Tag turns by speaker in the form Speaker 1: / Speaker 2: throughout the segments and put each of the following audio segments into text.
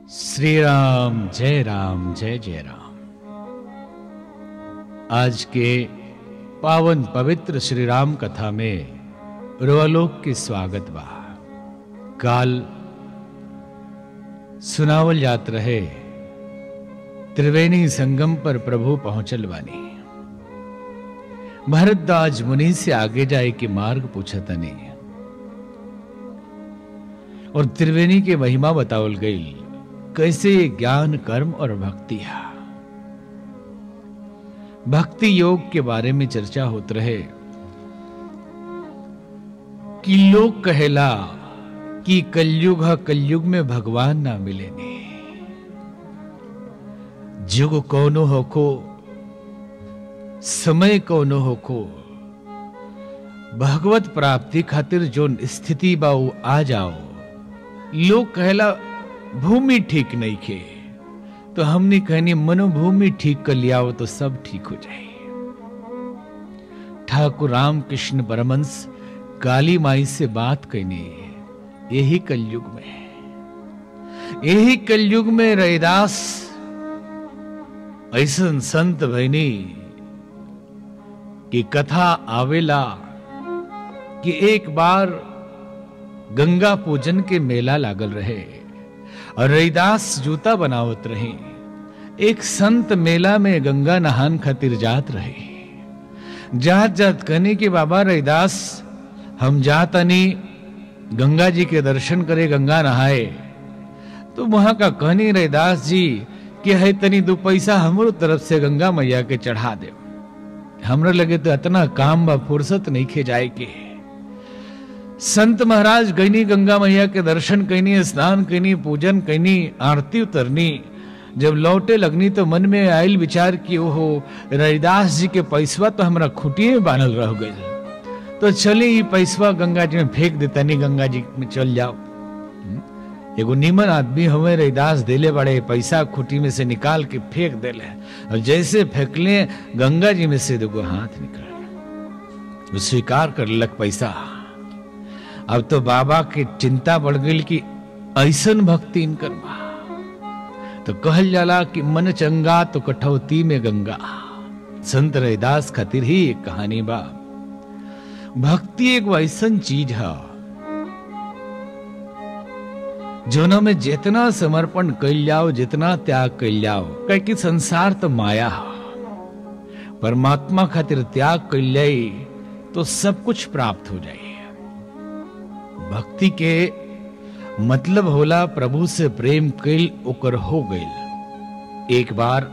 Speaker 1: श्री राम जय राम जय जय राम आज के पावन पवित्र श्री राम कथा में रोलोक के स्वागत बा काल सुनावल जात रहे त्रिवेणी संगम पर प्रभु पहुंचल बानी भरद्वाज मुनि से आगे जाए के मार्ग पूछतनी और त्रिवेणी के महिमा बतावल गई कैसे ज्ञान कर्म और भक्ति है भक्ति योग के बारे में चर्चा होत रहे कि लोग कहेला कि कलयुग है कलयुग में भगवान ना मिले ने जुग कौनो होको समय कौनो होको भगवत प्राप्ति खातिर जो स्थिति बा उ आ जाओ लोग कहला भूमि ठीक नहीं खे तो हमने कहनी मनोभूमि ठीक कर लिया हो तो सब ठीक हो जाए ठाकुर रामकृष्ण परमंश काली माई से बात कहनी यही कलयुग में यही कलयुग में रैदास ऐसा संत भैनी की कथा आवेला कि एक बार गंगा पूजन के मेला लागल रहे और रैदास जूता बनावत रहे एक संत मेला में गंगा नहान खातिर जात रहे जात जात कहने के बाबा रैदास हम जातनी गंगा जी के दर्शन करे गंगा नहाए तो वहां का कहनी रैदास जी कि है तनी दो पैसा हमरो तरफ से गंगा मैया के चढ़ा दे हमरा लगे तो इतना काम बा फुर्सत नहीं खे जाए के संत महाराज गईनी गंगा मैया के दर्शन कैनी स्नान कैनी पूजन कैनी आरती उतरनी जब लौटे लगनी तो मन में आयल विचार कि ओहो रविदास जी के पैसवा तो हमरा खुटिए में बांधल रह गए तो चले ये पैसवा गंगा जी में फेंक देता नहीं गंगा जी में चल जाओ एगो निमन आदमी हमें रविदास देले बड़े पैसा खुटी में से निकाल के फेंक देले और जैसे फेंकले गंगा जी में से देखो हाथ निकल वो स्वीकार कर लग पैसा अब तो बाबा की चिंता बढ़ गई कि ऐसन भक्ति इनकर बा तो कहल जाला कि मन चंगा तो कठौती में गंगा संत रैदास खातिर ही एक कहानी बा भक्ति एक ऐसन चीज है जोना में जितना समर्पण कैल जाओ जितना त्याग कैल जाओ कह कि संसार तो माया है परमात्मा खातिर त्याग कैल जाए तो सब कुछ प्राप्त हो जाए भक्ति के मतलब होला प्रभु से प्रेम कैल ओकर हो गई एक बार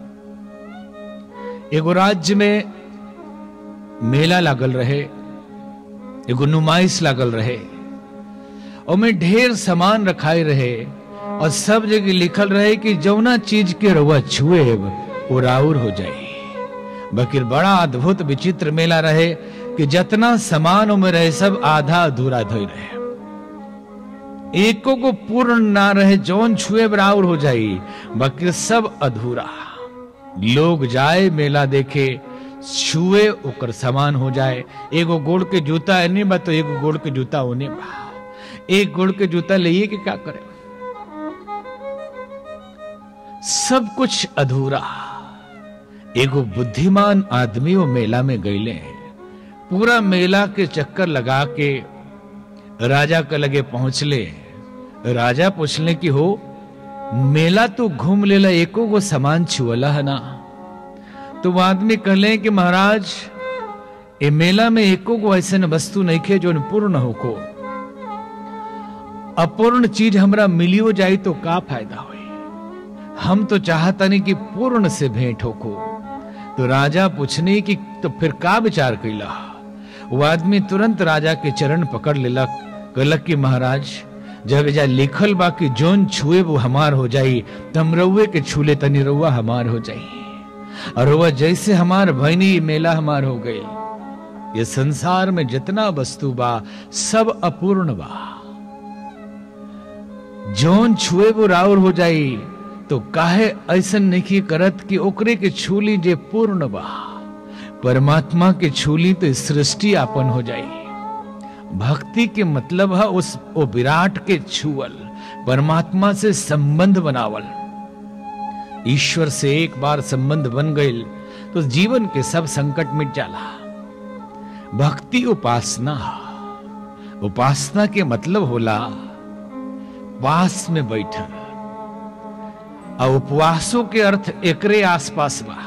Speaker 1: एगो राज्य में मेला लागल रहे एगो नुमाइश लागल रहे और में ढेर सामान रखाए रहे और सब जगह लिखल रहे कि जौना चीज के रउआ छुए वो राउर हो जाए बकिर बड़ा अद्भुत विचित्र मेला रहे कि जितना सामान में रहे सब आधा अधूरा धोई रहे एको को पूर्ण ना रहे जौन छुए बराबर हो जाई बाकी सब अधूरा लोग जाए मेला देखे छुए ओकर समान हो जाए एगो गोड़ के जूता एने बा तो एगो गोड़ के जूता ओने बा एक गोड़ के जूता लिए कि क्या करे सब कुछ अधूरा एगो बुद्धिमान आदमी वो मेला में गईले पूरा मेला के चक्कर लगा के राजा के लगे पहुंचले राजा पूछले कि हो मेला तो घूम लेला एको गो सामान छुअला है ना तो वो आदमी कहले कि महाराज ये मेला में एको गो ऐसे वस्तु नहीं खे जो पूर्ण हो को अपूर्ण चीज हमरा मिलियो जाए तो का फायदा हो हम तो चाहता नहीं कि पूर्ण से भेंट हो को तो राजा पूछने की तो फिर का विचार कैला वो आदमी तुरंत राजा के चरण पकड़ लेलक कहलक कि महाराज जब एजा लिखल बा कि जोन छुए वो हमार हो जाई तम रउए के छूले तनी रउआ हमार हो जाई और वह जैसे हमार भैनी मेला हमार हो गई ये संसार में जितना वस्तु बा सब अपूर्ण बा जोन छुए वो राउर हो जाई तो काहे ऐसन नहीं करत कि ओकरे के छूली जे पूर्ण बा परमात्मा के छूली तो सृष्टि आपन हो जाई भक्ति के मतलब है उस वो विराट के छुअल परमात्मा से संबंध बनावल ईश्वर से एक बार संबंध बन गई तो जीवन के सब संकट मिट जाला भक्ति उपासना उपासना के मतलब होला पास में बैठल और उपवासों के अर्थ एकरे आसपास बा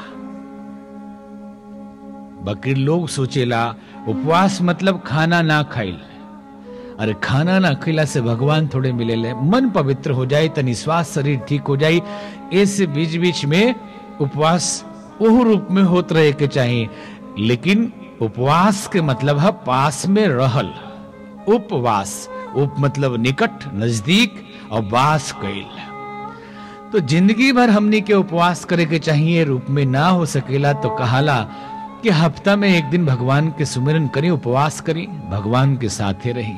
Speaker 1: बकरी लोग सोचेला उपवास मतलब खाना ना खाइल अरे खाना ना खिला से भगवान थोड़े मिले ले मन पवित्र हो जाए तनि स्वास्थ्य शरीर ठीक हो जाए ऐसे बीच बीच में उपवास ओह रूप में होत रहे के चाहिए लेकिन उपवास के मतलब है पास में रहल उपवास उप मतलब निकट नजदीक और वास कैल तो जिंदगी भर हमनी के उपवास करे के चाहिए रूप में ना हो सकेला तो कहाला कि हफ्ता में एक दिन भगवान के सुमिरन करें उपवास करें भगवान के साथे रही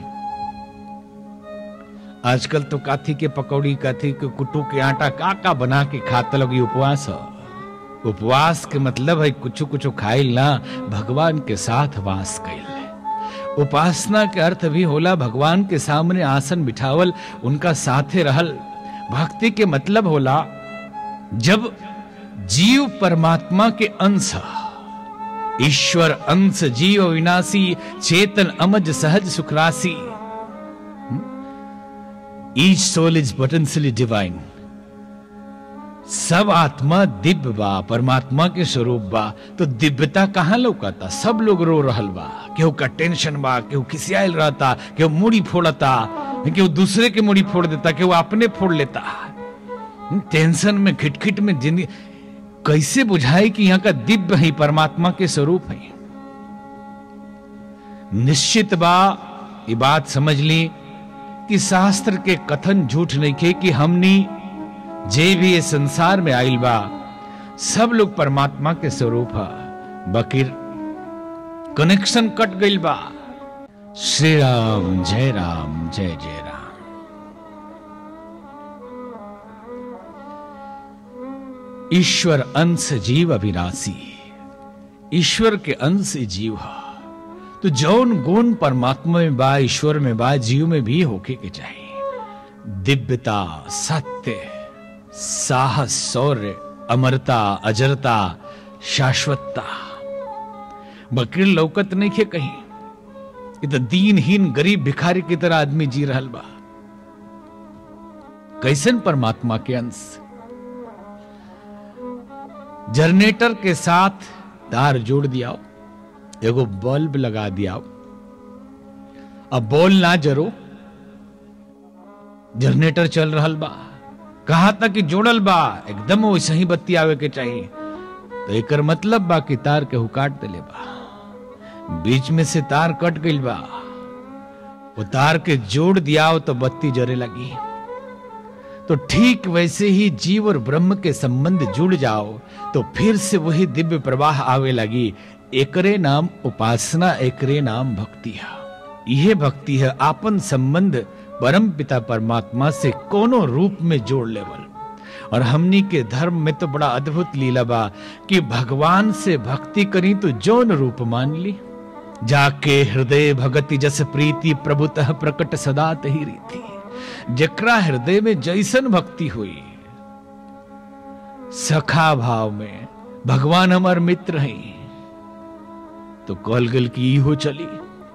Speaker 1: आजकल तो काथी के पकौड़ी काथी के कुटू के आटा का का बना के खाता लोग उपवास है उपवास के मतलब है कुछ कुछ खाइल ना भगवान के साथ वास कैल उपासना के अर्थ भी होला भगवान के सामने आसन बिठावल उनका साथे रहल भक्ति के मतलब होला जब जीव परमात्मा के अंश ईश्वर अंश जीव विनाशी चेतन अमज सहज सुखरासी each soul is potentially divine सब आत्मा दिव्य बा परमात्मा के स्वरूप बा तो दिव्यता कहाँ लौकाता सब लोग रो रहल बा केहू का टेंशन बा केहू खिसियाल रहता केहू मुड़ी फोड़ता केहू दूसरे के मुड़ी फोड़ देता केहू अपने फोड़ लेता टेंशन में खिटखिट में जिंदगी कैसे बुझाए कि यहाँ का दिव्य है परमात्मा के स्वरूप है निश्चित बा ये बात समझ ली कि शास्त्र के कथन झूठ नहीं खे कि हमनी जे भी ये संसार में आइल बा सब लोग परमात्मा के स्वरूप है बकीर कनेक्शन कट गई बा श्री राम जय राम जय जय राम ईश्वर अंश जीव अविनाशी ईश्वर के अंश जीव है तो जौन गुण परमात्मा में बा ईश्वर में बा जीव में भी होके के चाहिए दिव्यता सत्य साहस शौर्य अमरता अजरता शाश्वतता बकरी लौकत नहीं खे कहीं ये तो दीनहीन गरीब भिखारी की तरह आदमी जी रहल बा कैसन परमात्मा के अंश जनरेटर के साथ तार जोड़ दिया एगो बल्ब लगा दिया अब बॉल ना जरो जनरेटर चल रहल बा कहा था कि जोड़ल बा एकदम वैसे ही बत्ती आवे के चाहिए तो एकर मतलब बा कि तार के काट दिले बा बीच में से तार कट गई बा वो तार के जोड़ दिया तो बत्ती जरे लगी तो ठीक वैसे ही जीव और ब्रह्म के संबंध जुड़ जाओ तो फिर से वही दिव्य प्रवाह आवे लगी एकरे नाम उपासना एकरे नाम भक्ति है यह भक्ति है आपन संबंध परम पिता परमात्मा से कोनो रूप में जोड़ लेवल और हमनी के धर्म में तो बड़ा अद्भुत लीला बा कि भगवान से भक्ति करी तो जौन रूप मान ली जाके हृदय भगति जस प्रीति प्रभुतः प्रकट सदा तही रीति जकरा हृदय में जैसन भक्ति हुई सखा भाव में भगवान हमार मित्र हैं तो कॉल गल की हो चली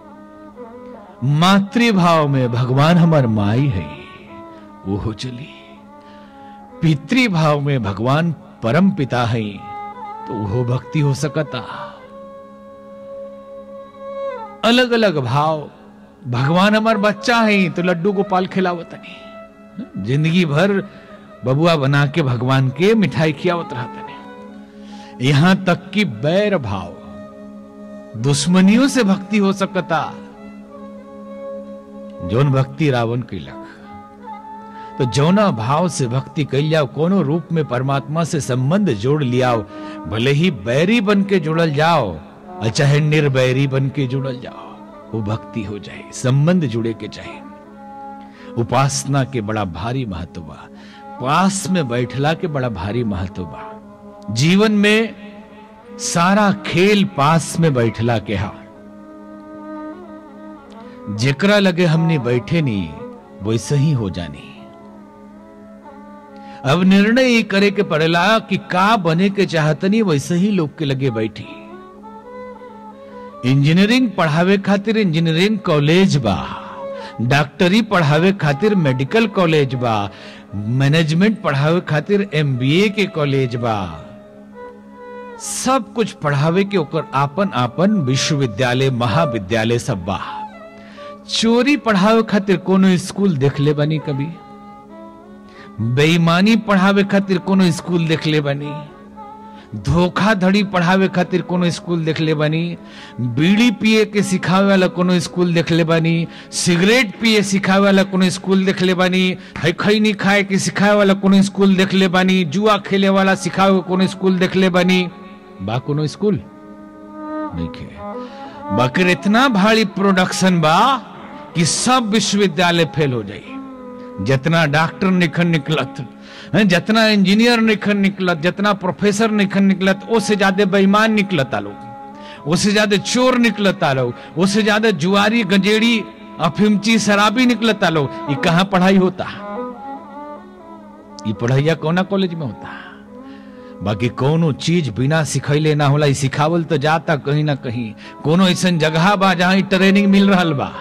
Speaker 1: मातृभाव में भगवान हमार माई है वो हो चली पितृभाव में भगवान परम पिता है तो वो भक्ति हो सकता अलग अलग भाव भगवान हमार बच्चा है तो लड्डू गोपाल खिलावत नहीं जिंदगी भर बबुआ बना के भगवान के मिठाई खियावत रहते नहीं यहां तक कि बैर भाव दुश्मनियों से भक्ति हो सकता जौन भक्ति रावण की लख तो जौना भाव से भक्ति कैल जाओ कोनो रूप में परमात्मा से संबंध जोड़ लियाओ भले ही बैरी बन के जुड़ल जाओ और चाहे निर्बैरी बन के जुड़ल जाओ वो भक्ति हो जाए संबंध जुड़े के चाहे उपासना के बड़ा भारी महत्व बा पास में बैठला के बड़ा भारी महत्व बा जीवन में सारा खेल पास में बैठला के हा जेकरा लगे हमने बैठे नहीं वैसे ही हो जानी अब निर्णय ये करे के पड़ेला कि का बने के चाहतनी वैसे ही लोग के लगे बैठी इंजीनियरिंग पढ़ावे खातिर इंजीनियरिंग कॉलेज बा डॉक्टरी पढ़ावे खातिर मेडिकल कॉलेज बा मैनेजमेंट पढ़ावे खातिर एमबीए के कॉलेज बा सब कुछ पढ़ावे के ओकर आपन आपन विश्वविद्यालय महाविद्यालय सब बा चोरी पढ़ावे खातिर कोनो स्कूल देख ले बनी कभी बेईमानी पढ़ावे खातिर कोनो स्कूल देख ले बनी धोखाधड़ी पढ़ावे खातिर कोनो स्कूल देख ले बनी बीड़ी पिए के सिखावे वाला कोनो स्कूल देख ले बनी सिगरेट पिए सिखावे वाला कोनो स्कूल देख ले बनी है खैनी खाए के सिखावे वाला कोनो स्कूल देख ले बनी जुआ खेले वाला सिखावे कोनो स्कूल देख ले बनी बा कोनो स्कूल नहीं खे बाकी इतना भारी प्रोडक्शन बा कि सब विश्वविद्यालय फेल हो जाई जितना डॉक्टर निखन निकलत हैं, जितना इंजीनियर निखन निकलत जितना प्रोफेसर निखन निकलत उससे ज्यादा बेईमान निकलत लोग उससे ज्यादा चोर निकलत लोग उससे ज्यादा जुआरी गंजेड़ी अफिमची शराबी निकलत लोग ये कहाँ पढ़ाई होता ये पढ़ाइया कौना कॉलेज में होता बाकी कोनो चीज बिना सिखैले ना होला ई सिखावल तो जाता कहीं ना कहीं कोनो ऐसा जगह बा जहां ई ट्रेनिंग मिल रहल बा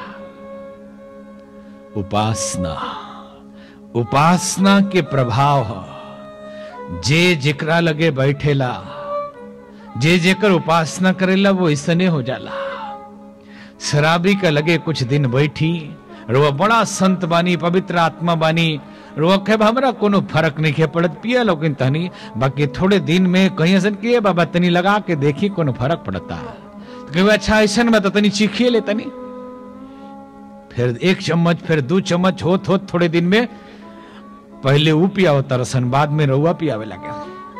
Speaker 1: उपासना उपासना के प्रभाव ह जे जेकरा लगे बैठेला जे जेकर उपासना करेला वो ऐसने हो जाला शराबी का लगे कुछ दिन बैठी रो बड़ा संत बानी पवित्र आत्मा बानी रो के हमरा कोनो फर्क नहीं है पड़त पिया लोगिन तनी बाकी थोड़े दिन में कहीं ऐसा किए बाबा तनी लगा के देखी कोनो फर्क पड़ता तो कहे अच्छा ऐसा में तो तनी चीखिए ले तनी फिर एक चम्मच फिर दो चम्मच होत होत थोड़े दिन में पहले वो पिया होता रसन बाद में रहुआ पियावे लगे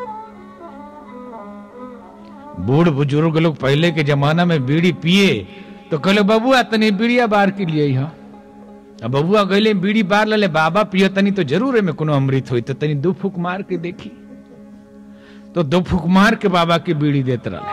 Speaker 1: बूढ़ बुजुर्ग लोग पहले के जमाना में बीड़ी पिए तो कहले बबुआ तनी बीड़िया बार के लिए यहाँ अब बबुआ गले बीड़ी बार लले बाबा पियो तनी तो जरूर है में कोनो अमृत हुई तो तनी दो फूक मार के देखी तो दो फूक मार के बाबा की बीड़ी देत रहे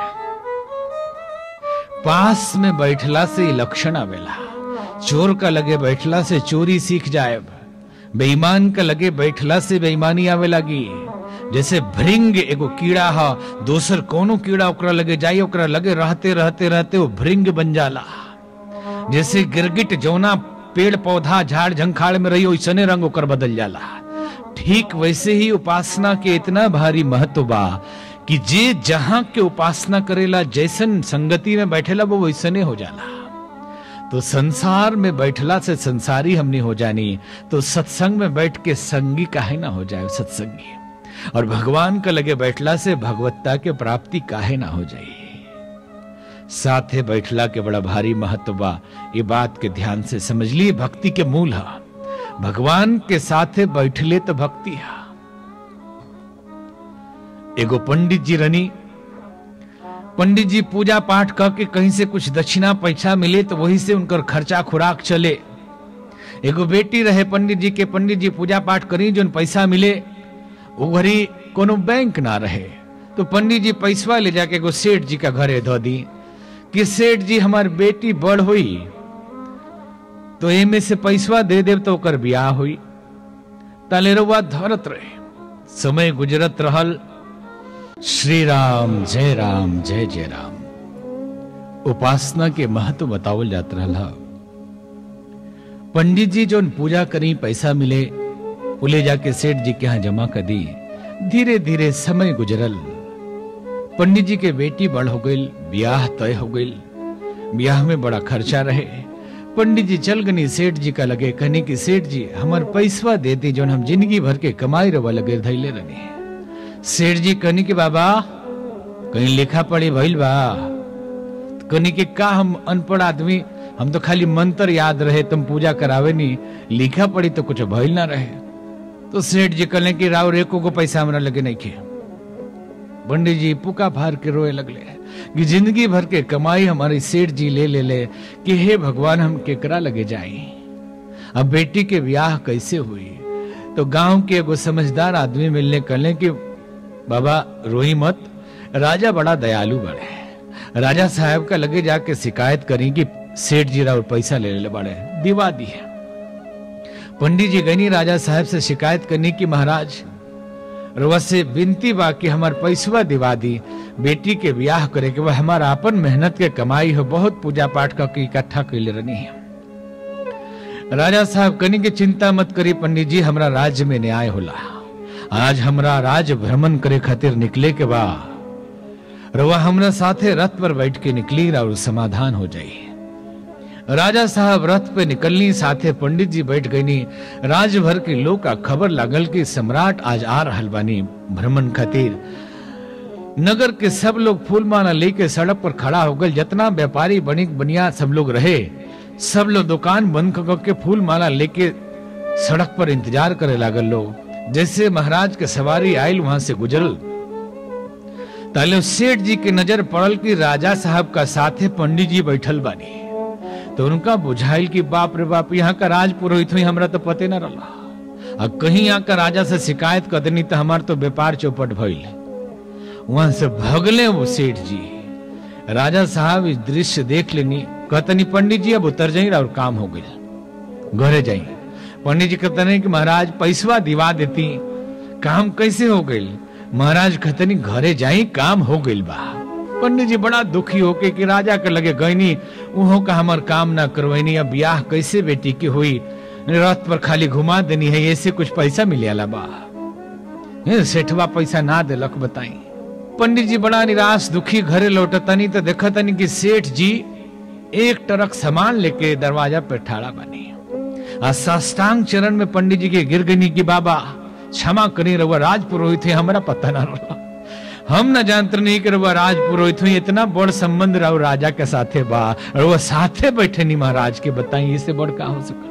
Speaker 1: पास में बैठला से ही लक्षण आवेला चोर का लगे बैठला से चोरी सीख जाए बेईमान का लगे बैठला से बेईमानी आवे लगी जैसे भृंग एगो कीड़ा हा दोसर कोनो कीड़ा ओकरा लगे जाई ओकरा लगे रहते रहते रहते वो भृंग बन जाला जैसे गिरगिट जौना पेड़ पौधा झाड़ झंखाड़ में रही वैसने रंग ओकर बदल जाला ठीक वैसे ही उपासना के इतना भारी महत्व बा कि जे जहां के उपासना करेला जैसन संगति में बैठेला वो वैसने हो जाला तो संसार में बैठला से संसारी हमने हो जानी तो सत्संग में बैठ के संगी काहे ना हो जाए सत्संगी और भगवान का लगे बैठला से भगवत्ता के प्राप्ति काहे ना हो जाए साथे बैठला के बड़ा भारी महत्व बा ये बात के ध्यान से समझ लिए भक्ति के मूल है भगवान के साथे बैठले तो भक्ति है एगो पंडित जी रनी पंडित जी पूजा पाठ करके कहीं से कुछ दक्षिणा पैसा मिले तो वही से उनकर खर्चा खुराक चले एगो बेटी रहे पंडित जी के पंडित जी पूजा पाठ करी जो पैसा मिले वो घरी कोनो बैंक ना रहे तो पंडित जी पैसवा ले जाके एगो सेठ जी का घरे धो दी कि सेठ जी हमार बेटी बड़ हुई तो एमे से पैसवा दे देव तो ओकर ब्याह हुई ताले रउआ धरत रहे समय गुजरत रहल श्री राम जय राम जय जय राम उपासना के महत्व बतावल जात रहा पंडित जी जो पूजा करी पैसा मिले वो ले जाके सेठ जी के यहाँ जमा कर दी धीरे धीरे समय गुजरल पंडित जी के बेटी बड़ हो गई ब्याह तय हो गई ब्याह में बड़ा खर्चा रहे पंडित जी चल गनी सेठ जी का लगे कहने की सेठ जी हमार पैसवा देती जो हम जिंदगी भर के कमाई रवा लगे धैले रहे सेठ जी कहनी के बाबा कहीं लिखा पढ़ी भइल बा कहनी के का हम अनपढ़ आदमी हम तो खाली मंत्र याद रहे तुम पूजा करावे नहीं लिखा पढ़ी तो कुछ भइल ना रहे तो सेठ जी कहले कि राव रेको को पैसा हमरा लगे नहीं खे पंडित जी पुका फार के रोए लगले कि जिंदगी भर के कमाई हमारी सेठ जी ले ले ले कि हे भगवान हम केकरा लगे जाई अब बेटी के ब्याह कैसे हुई तो गांव के एगो समझदार आदमी मिलने कहले कि बाबा रोही मत राजा बड़ा दयालु बड़े राजा साहब का लगे जाके शिकायत करी कि सेठ जी और पैसा ले ले बड़े दिवा दी है पंडित जी गनी राजा साहब से शिकायत करनी की महाराज रउआ से विनती बा कि हमार पैसवा दिवा दी बेटी के ब्याह करे के वह हमारा अपन मेहनत के कमाई हो बहुत पूजा पाठ करके इकट्ठा कैले रहनी है राजा साहब कनी के चिंता मत करी पंडित जी हमरा राज्य में न्याय होला आज हमरा राज्य भ्रमण करे खातिर निकले के बा रउआ हमरा साथे रथ पर बैठ के निकली और समाधान हो जाई राजा साहब रथ पे निकलनी साथे पंडित जी बैठ गईनी राज भर के लोग का खबर लागल कि सम्राट आज आ रहल बानी भ्रमण खातिर नगर के सब लोग फूल माला लेके सड़क पर खड़ा हो गए जितना व्यापारी बनिक बनिया सब लोग रहे सब लोग दुकान बंद कर के फूल माला लेके सड़क पर इंतजार करे लागल लोग जैसे महाराज के सवारी आयल वहां से गुजरल ताले सेठ जी की नजर पड़ल कि राजा साहब का साथे पंडित जी बैठल बानी तो उनका बुझाइल कि बाप रे बाप यहाँ का राज पुरोहित हुई हमरा तो पते न रहा अब कहीं यहाँ का राजा से शिकायत कर देनी तो हमार तो व्यापार चौपट भइल वहां से भगले वो सेठ जी राजा साहब इस दृश्य देख लेनी कहतनी पंडित जी अब उतर जाई और काम हो गई घरे जाई पंडित जी कहते कि महाराज पैसवा दिवा देती काम कैसे हो गई महाराज कहतनी घरे जाई काम हो गई बा पंडित जी बड़ा दुखी होके कि राजा के लगे गईनी उहो का हमार काम ना करवैनी अब ब्याह कैसे बेटी की हुई रथ पर खाली घुमा देनी है ऐसे कुछ पैसा मिले बा सेठवा पैसा ना दिलक बताई पंडित जी बड़ा निराश दुखी घरे लौटतनी तो देखतनी कि सेठ जी एक ट्रक सामान लेके दरवाजा पे ठाड़ा बनी आ साष्टांग चरण में पंडित जी के गिर गनी की बाबा क्षमा करी रहुआ राज पुरोहित है हमारा पता ना रहा हम न जानते नहीं कि रहुआ राज पुरोहित हुई इतना बड़ संबंध रहो राजा के साथे बा और वह साथे बैठे नहीं महाराज के बताई इससे बड़ का हो सकता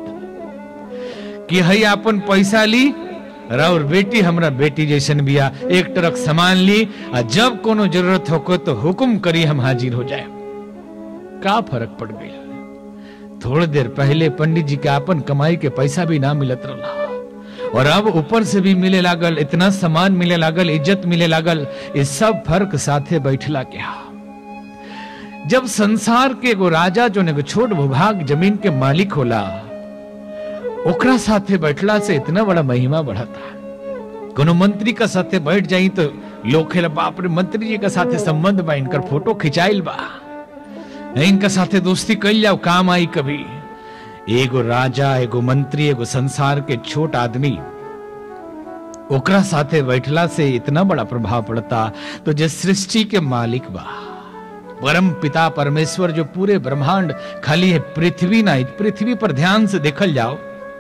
Speaker 1: कि हई अपन पैसा ली और बेटी हमरा बेटी जैसन बिया एक ट्रक सामान ली आ जब कोनो जरूरत हो तो हुक्म करी हम हाजिर हो जाए का फर्क पड़ गई थोड़ी देर पहले पंडित जी के अपन कमाई के पैसा भी ना मिलत रहा और अब ऊपर से भी मिले लागल इतना सामान मिले लागल इज्जत मिले लागल ये सब फर्क साथे बैठला क्या जब संसार के एगो राजा जो एगो छोट भूभाग जमीन के मालिक होला ओकरा साथे बैठला से इतना बड़ा महिमा बढ़ता कोनो मंत्री का साथे बैठ जाई तो लोग खेला बाप रे मंत्री जी का साथे संबंध बा इनकर फोटो खिंचाइल बा इनका साथे दोस्ती कल जाओ काम आई कभी एगो राजा एगो मंत्री एगो संसार के छोट आदमी ओकरा साथे बैठला से इतना बड़ा प्रभाव पड़ता तो जो सृष्टि के मालिक बा परम पिता परमेश्वर जो पूरे ब्रह्मांड खाली है पृथ्वी ना पृथ्वी पर ध्यान से देखल जाओ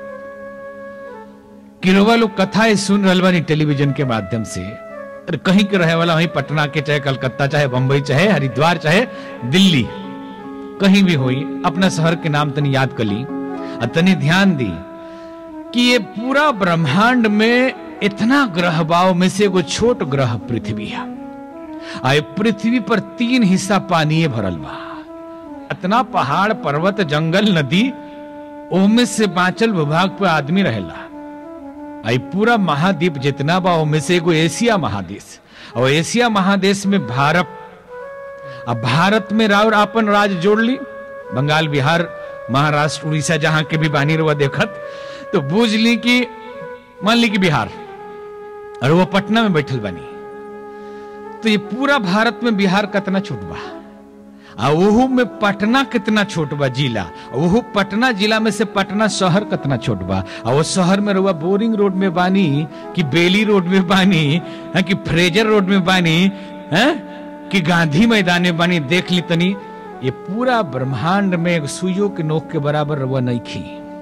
Speaker 1: किरोवा लोग कथाएं सुन रहे बानी टेलीविजन के माध्यम से अरे कहीं के रहे वाला वहीं पटना के चाहे कलकत्ता चाहे बंबई चाहे हरिद्वार चाहे दिल्ली कहीं भी हुई अपना शहर के नाम तनी याद कर ली और तनी ध्यान दी कि ये पूरा ब्रह्मांड में इतना ग्रह बाव में से एगो छोट ग्रह पृथ्वी है आए पृथ्वी पर तीन हिस्सा पानी भरल बा इतना पहाड़ पर्वत जंगल नदी ओमे से बांचल विभाग पे आदमी रहेला आई पूरा महाद्वीप जितना बा ओमे से एगो एशिया महादेश और एशिया महादेश में भारत अब भारत में राव अपन राज जोड़ ली बंगाल बिहार महाराष्ट्र उड़ीसा जहां के भी बानी रुआ देखत तो बूझ ली कि मान ली कि बिहार और वो पटना में बैठल बनी तो ये पूरा भारत में बिहार कितना छोट बा आ ओहू में पटना कितना छोट बा जिला ओहू पटना जिला में से पटना शहर कितना छोट बा आ वो शहर में रुआ बोरिंग रोड में बानी कि बेली रोड में बानी है कि फ्रेजर रोड में बानी है कि गांधी मैदान में बानी देख ली तनी ये पूरा ब्रह्मांड में सुइयों के नोक के बराबर रुआ नहीं खी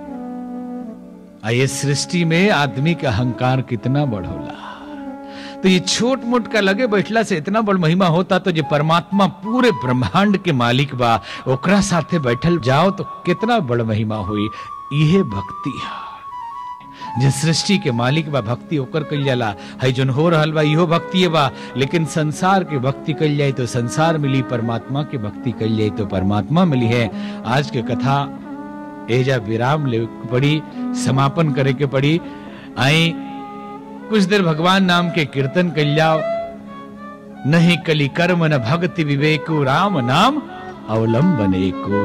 Speaker 1: आ ये सृष्टि में आदमी का अहंकार कितना बड़ होला तो ये छोट मोट का लगे बैठला से इतना बड़ महिमा होता तो जो परमात्मा पूरे ब्रह्मांड के मालिक बा ओकरा साथे बैठल जाओ तो कितना बड़ महिमा हुई यह भक्ति है जे सृष्टि के मालिक बा भक्ति ओकर कल जाला है जोन हो रहल बा इहो भक्ति बा लेकिन संसार के भक्ति कल जाए तो संसार मिली परमात्मा के भक्ति कल जाए तो परमात्मा मिली है आज के कथा एजा विराम ले पड़ी समापन करे के पड़ी आई कुछ देर भगवान नाम के कीर्तन कर जाओ नहीं कली कर्म न भक्ति विवेको राम नाम अवलंबन को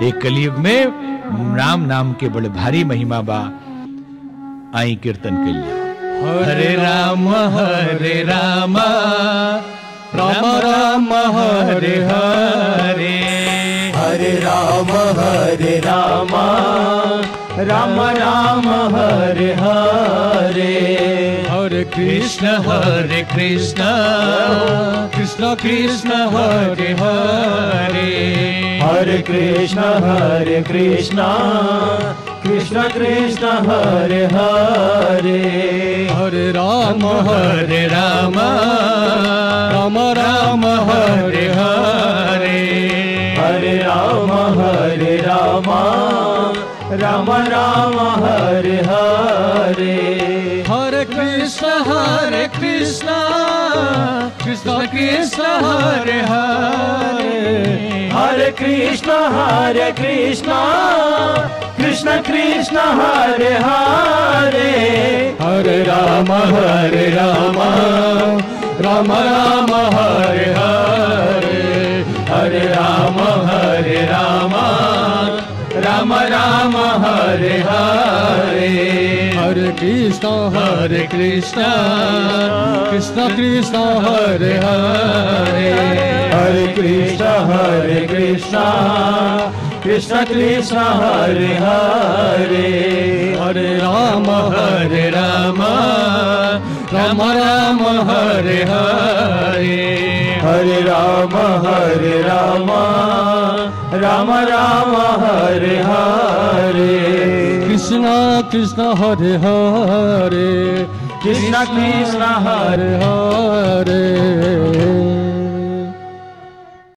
Speaker 1: एक कलयुग में राम नाम के बड़े भारी महिमा बा आई कीर्तन कलिया हरे राम हरे राम राम राम हरे हरे
Speaker 2: हरे राम हरे राम राम राम हरे हरे
Speaker 1: हरे कृष्ण हरे कृष्ण कृष्ण कृष्ण हरे हरे
Speaker 2: हरे कृष्ण हरे कृष्ण कृष्ण कृष्ण हरे हरे
Speaker 1: हरे राम हरे राम राम राम हरे हरे
Speaker 2: हरे राम हरे राम राम राम हरे हरे
Speaker 1: हरे कृष्ण हरे कृष्ण कृष्ण कृष्ण हरे हरे
Speaker 2: हरे कृष्ण हरे कृष्ण कृष्ण कृष्ण हरे हरे
Speaker 1: हरे राम हरे राम राम राम हरे हरे हरे राम हरे राम राम राम हरे हरे हरे कृष्ण हरे कृष्ण कृष्ण कृष्ण हरे हरे
Speaker 2: हरे कृष्ण हरे कृष्ण कृष्ण कृष्ण हरे हरे
Speaker 1: हरे राम हरे राम राम राम हरे हरे
Speaker 2: हरे राम हरे राम राम राम हरे हरे
Speaker 1: कृष्ण कृष्ण हरे हरे
Speaker 2: कृष्ण कृष्ण हरे
Speaker 1: हरे